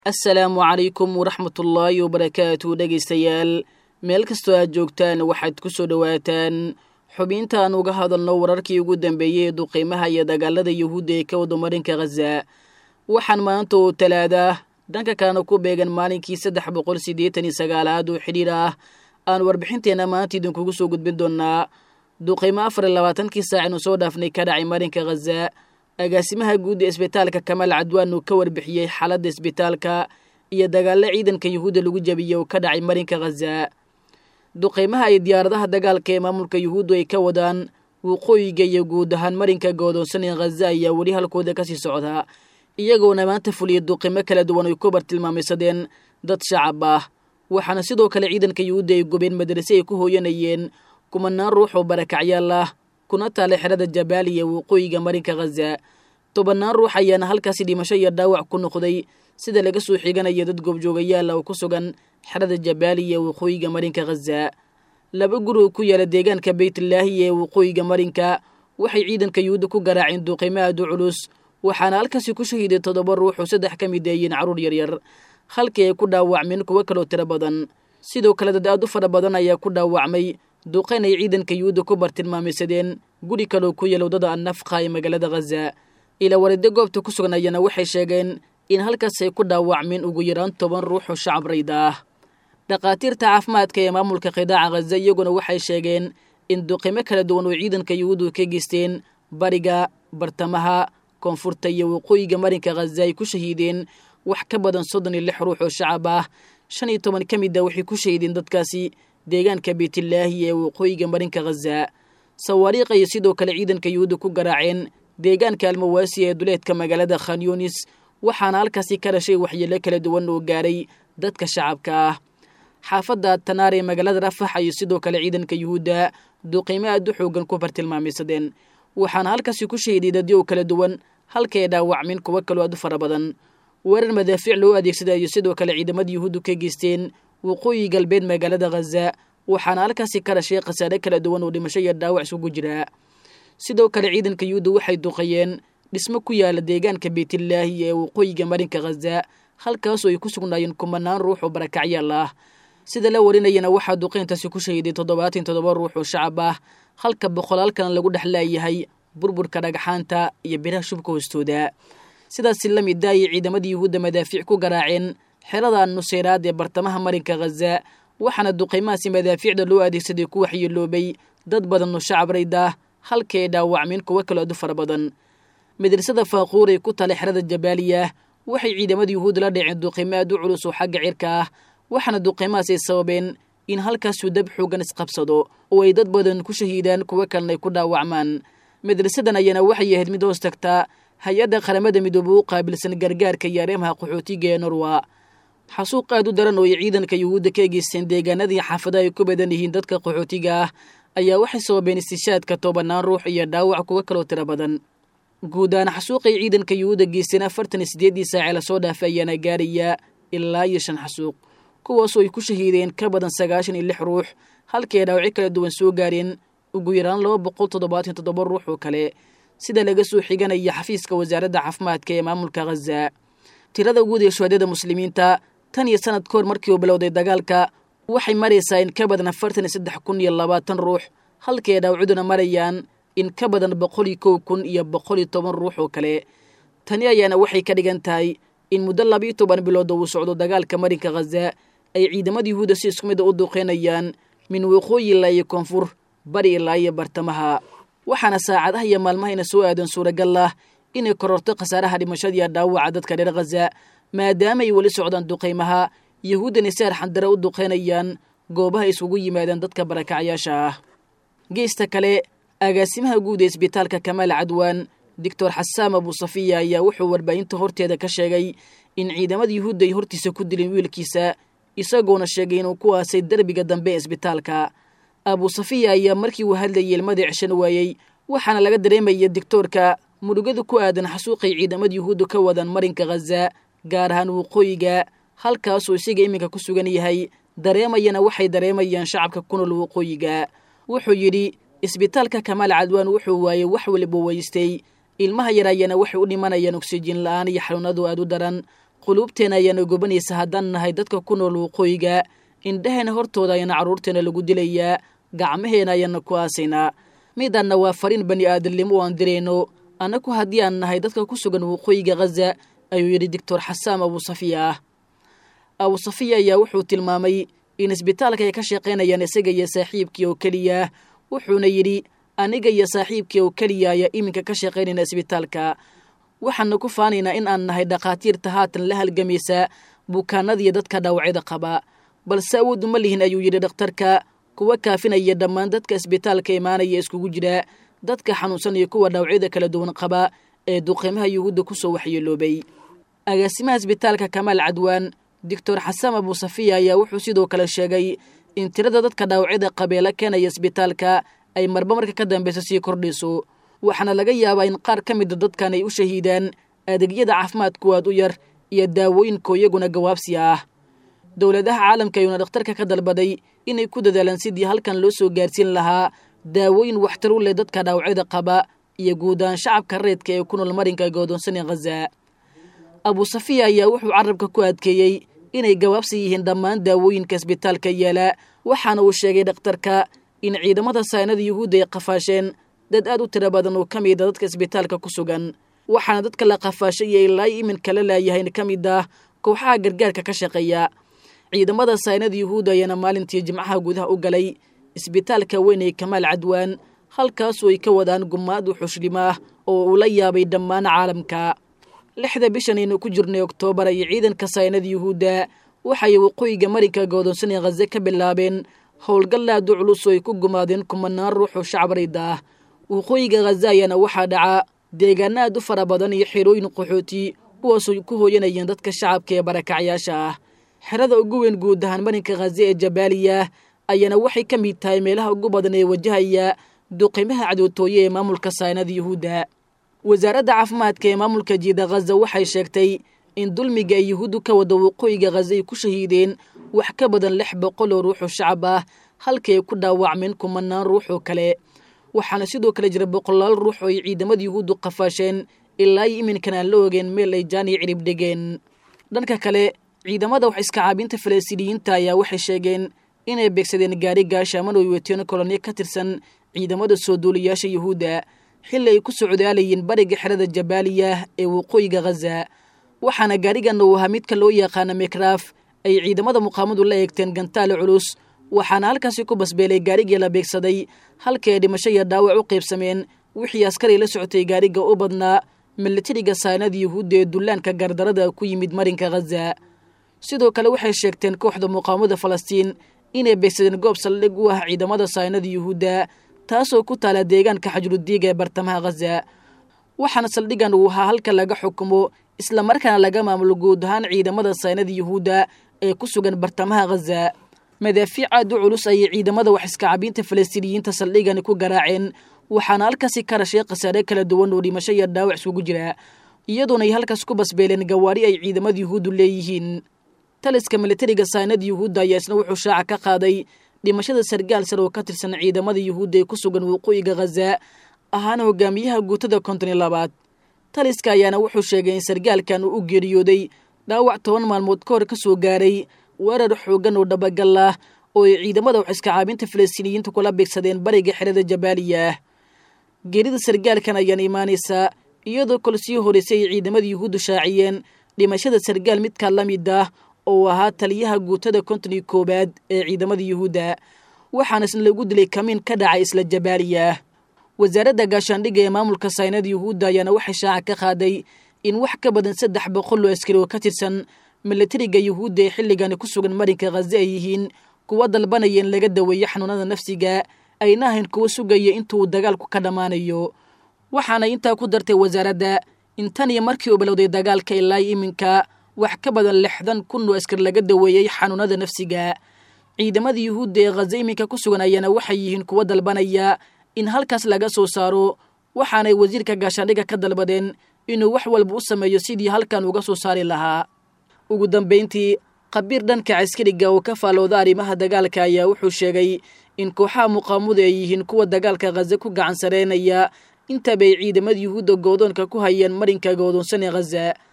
assalaamu calaykum waraxmatullaahi wabarakaatu dhegaystayaal meel kastoo aad joogtaan waxaad ku soo dhowaataan xubinta aan uga hadalno wararkii ugu dambeeyey ee duqiimaha iyo dagaalada yuhuudda ee ka wada marinka khaza waxaan maanta oo talaada dhanka kalena ku beegan maalinkii saddex boqol siddeetan iyo sagaalaad oo xidhiir ah aan warbixinteenna maanta idinkugu soo gudbin doonnaa duqiimo afar iyo labaatankii saacinu soo dhaafnay ka dhacay marinka khaza agaasimaha guud ee isbitaalka kamaal cadwaan uu ka warbixiyey xaaladda isbitaalka iyo dagaallo ciidanka yuhuudda lagu jabiyey oo ka dhacay marinka khaza duqeymaha iyo diyaaradaha dagaalka ee maamulka yuhuuddu ay ka wadaan waqooyiga iyo guud ahaan marinka goodoonsan ee khaza ayaa weli halkooda kasii socdaa iyagoona maanta fuliyay duqimo kala duwan ay ku bartilmaameysadeen dad shacab ah waxaana sidoo kale ciidanka yuhuudda ay gubeen madrase ay ku hooyanayeen kumanaan ruux oo barakacyaal ah kuna taala xerada jabaaliya waqooyiga marinka khaza tobannaan ruux ayaana halkaasi dhimasho iyo dhaawac ku noqday sida laga soo xiganaya dad goobjoogayaala oo ku sugan xerada jabaaliya waqooyiga marinka khaza laba guri oo ku yaala deegaanka beytlaahi ee waqooyiga marinka waxay ciidanka yuhuudda ku garaaceen duqeymo aad u culus waxaana halkaasi ku shahiiday toddoba ruux oo saddex ka mid ayiin carruur yaryar halkii ay ku dhaawacmeen kuwo kaloo tiro badan sidoo kale dad aad u fara badan ayaa ku dhaawacmay duqeyn ay ciidanka yuhuudda ku bartilmaameysadeen guri kaloo ku yaala waddada annafqa ee magaalada khaza ilaa waride goobta ku sugnayana waxay sheegeen in halkaas ay ku dhaawacmeen ugu yaraan toban ruux oo shacab rayda ah dhakhaatiirta caafimaadka ee maamulka qidaaca khaza iyaguna waxay sheegeen in duqimo kala duwan oo ciidanka yuhuuddu ka geysteen bariga bartamaha koonfurta iyo waqooyiga marinka khaza ay ku shahiideen wax ka badan soddon iyo lix ruux oo shacab ah shan iyo toban ka mid a waxay ku shahiideen dadkaasi deegaanka beytlaahi ee waqooyiga marinka khaza sawaariikh ayay sidoo kale ciidanka yuhuudda ku garaaceen deegaanka almawaasi ee duleedka magaalada khanyunis waxaana halkaasi ka dhashay waxyeelo kala duwan oo gaaray dadka shacabka ah xaafadda tanaar ee magaalada rafax ayay sidoo kale ciidanka yuhuudda duqiimo aad u xoogan ku bartilmaameysadeen waxaana halkaasi ku shahiiday dadyow kala duwan halka ay dhaawacmeen kuwo kaloo aad u fara badan weerar madaafiic loo adeegsaday ayay sidoo kale ciidamada yuhuuddu ka geysteen waqooyi galbeed magaalada khaza waxaana halkaasi ka dhashay khasaare kala duwan oo dhimasho iyo dhaawac isugu jira sidoo kale ciidanka yuhuudda waxay duqayeen dhismo ku yaala deegaanka beytlaahi ee waqooyiga marinka khaza halkaasoo ay ku sugnaayeen kumanaan ruux oo barakacyaal ah sida la warinayana waxaa duqeyntaasi ku shahiiday toddobaatan toddoba ruux oo shacab ah halka boqolaal kalena lagu dhex laayahay burburka dhagxaanta iyo biraha shubka hoostooda sidaasi la mid daayay ciidamada yuhuudda madaafiic ku garaaceen xerada nuseyraad ee bartamaha marinka khaza waxaana duqeymahaasi madaafiicda loo adeegsaday ku waxyeeloobay dad badan oo shacab rayda halkii ay dhaawacmeen kuwo kaloo aad u fara badan madrasada faaquur ee ku tala xerada jabaaliya waxay ciidamada yuhuudda la dhaceen duqeymo aad u culus oo xagga cirka ah waxaana duqeymahaas ay sababeen in halkaasuu dab xoogan isqabsado oo ay dad badan ku shahiidaan kuwo kalena ay ku dhaawacmaan madrasadan ayaana waxay ahayd mid hoos tagtaa hay-adda qaramada midoobe u qaabilsan gargaarka iyo areemaha qaxootiga ee norwa xasuuq aad u daran oo ay ciidanka yuhuudda ka egeysteen deegaanadii xaafadaha ay ku badan yihiin dadka qaxootiga ah ayaa waxay sababeen istishaadka tobanaan ruux iyo dhaawac kuwo kaloo tiro badan guud ahaan xasuuqay ciidanka yuhuudda geysteen afartan iyo siddeeddii saacee lasoo dhaafay ayaana gaaraya ilaa iyo shan xasuuq kuwaasoo ay ku shahiideen ka badan sagaashan iyo lix ruux halkii ay dhaawacyo kala duwan soo gaareen ugu yaraan laba boqol toddobaatan toddoba ruux oo kale sida laga soo xiganaya xafiiska wasaaradda caafimaadka ee maamulka khaza tirada guud ee shuhadada muslimiinta tan iyo sanad ka hor markii uu bilowday dagaalka waxay maraysaa in ka badan afartan iyo saddex kun iyo labaatan ruux halkii ay dhaawacduna marayaan in ka badan boqol iyo kow kun iyo boqol iyo toban ruux oo kale tani ayaana waxay ka dhigan tahay in muddo labiiyo toban bilooda uu socdo dagaalka marinka khaza ay ciidamada yuhuudda si isku mida u duqeynayaan min waqooyi ilaa iyo koonfur bari ilaa iyo bartamaha waxaana saacadaha iyo maalmahayna soo aadan suuragal ah inay kororto khasaaraha dhimashadiiyo dhaawaca dadka reer khaza maadaama ay weli socdaan duqeymaha yuhuuddana si arxandare u duqeynayaan goobaha isugu yimaadaan dadka barakacyaasha ah geesta kale agaasimaha guud ee isbitaalka kamaal cadwaan doctor xasaam abusafiya ayaa wuxuu warbaahinta horteeda ka sheegay in ciidamada yuhuudda ay hortiisa ku dileen wiilkiisa isagoona sheegay inuu ku aasay derbiga dambe ee isbitaalka abusafiya ayaa markii uu hadlayay ilmadii ceshan waayey waxaana laga dareemaya digtoorka murugada ku aadan xasuuqay ciidamada yuhuudda ka wadaan marinka khaza gaar ahaan waqooyiga halkaasuu isaga iminka ku sugan yahay dareemayana waxay dareemayaan shacabka ku nool waqooyiga wuxuu yidhi isbitaalka kamaal cadwaan wuxuu waayey wax waliba weystay ilmaha yaraayana waxay u dhimanayaan oksijiin la'aan iyo xanuunadu aad u daran quluubteena ayaana gobanaysa haddaan nahay dadka ku nool waqooyiga indhaheena hortooda ayaana carruurteena lagu dilayaa gacmaheena ayaana ku aasaynaa midanna waa fariin bani aadamnimo oo aan dirayno annagu haddii aan nahay dadka ku sugan waqooyiga khaza ayuu yidhi doctor xasaam abuusafiya ah abuusafiya ayaa wuxuu tilmaamay in isbitaalka ay ka shaqaynayaan isaga iyo saaxiibkii oo keliya wuxuuna yidhi aniga iyo saaxiibkii oo keliya ayaa iminka ka shaqaynayna isbitaalka waxaana ku faanaynaa in aan nahay dhakhaatiirta haatan la halgamaysa bukaanadiiyo dadka dhaawacyada qaba balse awood uma lihin ayuu yidhi dhakhtarka kuwa kaafinaya dhammaan dadka isbitaalka imaanaya iskugu jira dadka xanuunsan iyo kuwa dhaawacyada kala duwan qaba ee duqiimaha yuhuudda ku soo waxyeeloobay agaasimaha isbitaalka kamaal cadwaan doctor xasan abuusafiya ayaa wuxuu sidoo kale sheegay in tirada dadka dhaawacyada qabeela keenaya isbitaalka ay marba marka ka dambeysa sii kordhayso waxaana laga yaabaa in qaar ka mida dadkan ay u shahiidaan adeegyada caafimaadkuwaad u yar iyo daawooyinka iyaguna gawaabsi ah dowladaha caalamka ayuuna dhakhtarka ka dalbaday inay ku dadaalaan sidii halkan loo soo gaarsiin lahaa daawooyin waxtar u leh dadka dhaawacyada qaba iyo guudahaan shacabka reedka ee ku nool marinka godoonsane khaza abuusafiya ayaa wuxuu carabka ku adkeeyey inay gabaabsi yihiin dhammaan daawooyinka isbitaalka yaala waxaana uu sheegay dhakhtarka in ciidamada saynada yuhuudda ay qafaasheen dad aad u tiro badan oo ka mida dadka isbitaalka ku sugan waxaana dadka la qafaashay iyo ilaa iminka la laayahayn ka mid ah kooxaha gargaarka ka shaqeeya ciidamada saynada yuhuudda ayaana maalintii jimcaha gudaha u galay isbitaalka weyn ee kamaal cadwaan halkaasoo ay ka wadaan gumaad u xushlimo ah oo uu la yaabay dhammaan caalamka lixda bishan aynu ku jirnay oktoobar iyo ciidanka saynada yuhuudda waxay waqooyiga marinka godoonsan ee khaze ka bilaabeen howlgallaadu culus oo ay ku gumaadeen kumanaan ruux oo shacbarida ah waqooyiga khaza ayaana waxaa dhaca deegaana aad u fara badan iyo xerooyin qaxooti kuwaasoo ku hooyanayeen dadka shacabka ee barakacyaasha ah xerada ugu weyn guud ahaan marinka khaze ee jabaaliya ayaana waxay ka mid tahay meelaha ugu badan ee wajahaya duqimaha cadowtooye ee maamulka saynada yuhuudda wasaaradda caafimaadka ee maamulka jiida khaza waxay sheegtay in dulmiga ay yuhuuddu ka wada waqooyiga khaza ay ku shahiideen wax ka badan lix boqol oo ruux oo shacab ah halkii ay ku dhaawacmeen kumanaan ruux oo kale waxaana sidoo kale jira boqolaal ruux oo ay ciidamada yuhuuddu qafaasheen ilaa iyo iminkan aan la ogeen meel ay jaaniyo cirib dhigeen dhanka kale ciidamada wax iska caabinta falastiiniyiinta ayaa waxay sheegeen inay beegsadeen gaari gaashaaman oo wateen kolonyo ka tirsan ciidamada soo duuliyaasha yuhuudda xilli ay ku socdaalayeen bariga xerada jabaaliya ee waqooyiga khaza waxaana gaarigan uu ahaa midka loo yaqaana mikraaf ay ciidamada muqaamadu la eegteen gantaale culus waxaana halkaasi ku basbeelay gaarigii la beegsaday halkii ay dhimasho iyo dhaawac u qaybsameen wixii askari la socotay gaariga u badnaa milatariga saanada yuhuudda ee dullaanka gardarada ku yimid marinka khaza sidoo kale waxay sheegteen kooxda muqaamada falastiin inay beegsadeen goob saldhig u ah ciidamada saynada yuhuudda taasoo ku taala deegaanka xajrudiiga ee bartamaha khaza waxaana saldhigan uu ahaa halka laga xukumo islamarkaana laga maamulo guud ahaan ciidamada saynada yuhuudda ee ku sugan bartamaha khaza madaafiic aad u culus ayay ciidamada wax iskacabiinta falastiiniyiinta saldhigani ku garaaceen waxaana halkaasi ka rashay khasaare kala duwan oo dhimasho iyo dhaawac isugu jira iyadoona ay halkaas ku basbeeleen gawaari ay ciidamada yuhuuddu leeyihiin taliska militariga saynada yuhuudda ayaa isna wuxuu shaaca ka qaaday dhimashada sargaal sar oo ka tirsan ciidamada yuhuudda ee ku sugan waqooyiga khaza ahaana hogaamiyaha guutada konton iyo labaad taliska ayaana wuxuu sheegay in sargaalkan uu u geeriyooday dhaawac toban maalmood ka hor ka soo gaaray weerar xooggan oo dhabagal ah oo ay ciidamada wax iska caabinta falastiiniyiinta kula beegsadeen bariga xerada jabaaliya ah geerida sargaalkan ayaana imaanaysaa iyadoo kol sii horeysay ay ciidamada yuhuuddu shaaciyeen dhimashada sargaal midkaa la mid ah oo ahaa taliyaha guutada konton iyo koowaad ee ciidamada yuhuudda waxaana isna lagu dilay kamiin ka dhacay isla jabaaliya wasaaradda gaashaandhigga ee maamulka saynada yuhuudda ayaana waxay shaaca ka qaaday in wax ka badan saddex boqol oo askari oo ka tirsan milatariga yuhuudda ee xilligani ku sugan marinka khaza ay yihiin kuwa dalbanaya in laga daweeyo xanuunada nafsiga ayna ahayn kuwa sugaya intuu dagaalku ka dhammaanayo waxaana intaa ku dartay wasaaradda in tan iyo markii uu bilowday dagaalka ilaa iminka wax ka badan lixdan kun oo askar laga daweeyey xanuunada nafsiga ciidamada yuhuudda ee khaza iminka ku sugan ayaana waxay yihiin kuwa dalbanaya in halkaas laga soo saaro waxaanay wasiirka gaashaandhigga ka dalbadeen inuu wax walba u sameeyo sidii halkan uga soo saari lahaa ugu dambayntii khabiir dhanka caskariga oo ka faalooda arrimaha dagaalka ayaa wuxuu sheegay in kooxaha muqaamadu ay yihiin kuwa dagaalka khaza ku gacan sareynaya intaba ay ciidamada yuhuudda goodoonka ku hayeen marinka goodoonsan ee khaza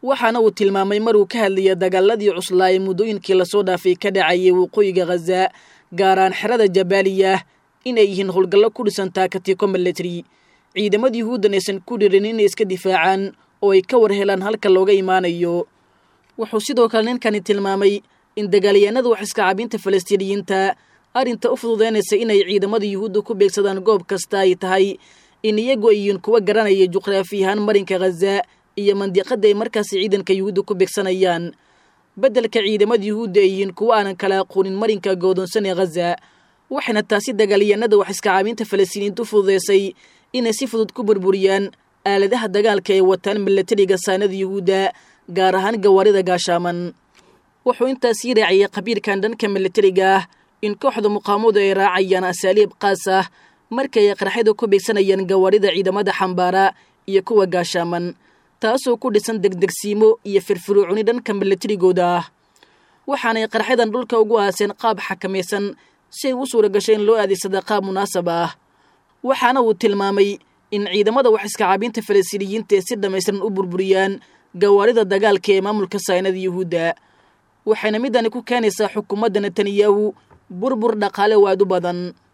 waxaana uu tilmaamay maruu ka hadlaya dagaaladii cuslaa ee muddooyinkii lasoo dhaafay ka dhacayay waqooyiga khaza gaaraan xerada jabaaliyah inay yihiin howlgallo ku dhisan taakatiko milatary ciidamada yuhuuddan aysan ku dhirin inay iska difaacaan oo ay ka war helaan halka looga imaanayo wuxuu sidoo kale ninkani tilmaamay in dagaalyahanada wax iska cabinta falastiiniyiinta arrinta u fududeynaysa inay ciidamada yuhuudda ku beegsadaan goob kasta ay tahay in iyagu ay yihiin kuwa garanaya juqraafiyahaan marinka khaza iyo mandiqada ay markaasi ciidanka yuhuudda ku beegsanayaan beddelka ciidamada yuhuudda ay yihiin kuwa aanan kala aqoonin marinka goodoonsan ee khaza waxayna taasi dagaalyahanada wax iska caabinta falastiiniyiinta u fududeysay inay si fudud ku burburiyaan aaladaha dagaalka ee wataan milatariga saanada yuhuudda gaar ahaan gawaarida gaashaaman wuxuu intaasii raaciyay qabiirkan dhanka milatariga ah in kooxda muqaamadu ay raacayaan asaaliib qaas ah markay ay qarxyada ku beegsanayaan gawaarida ciidamada xambaara iyo kuwa gaashaaman taasoo ku dhisan degdegsiimo iyo firfiruucuni dhanka milatarigooda ah waxaanay qarxyadan dhulka ugu aaseen qaab xakamaysan si ay u suura gashay in loo adeegsada qaab munaasab ah waxaana uu tilmaamay in ciidamada wax iska caabinta falastiiniyiinta ee si dhammaystiran u burburiyaan gawaarida dagaalka ee maamulka saynada yuhuudda waxayna midani ku keenaysaa xukuumadda netanyahu burbur dhaqaale oo aad u badan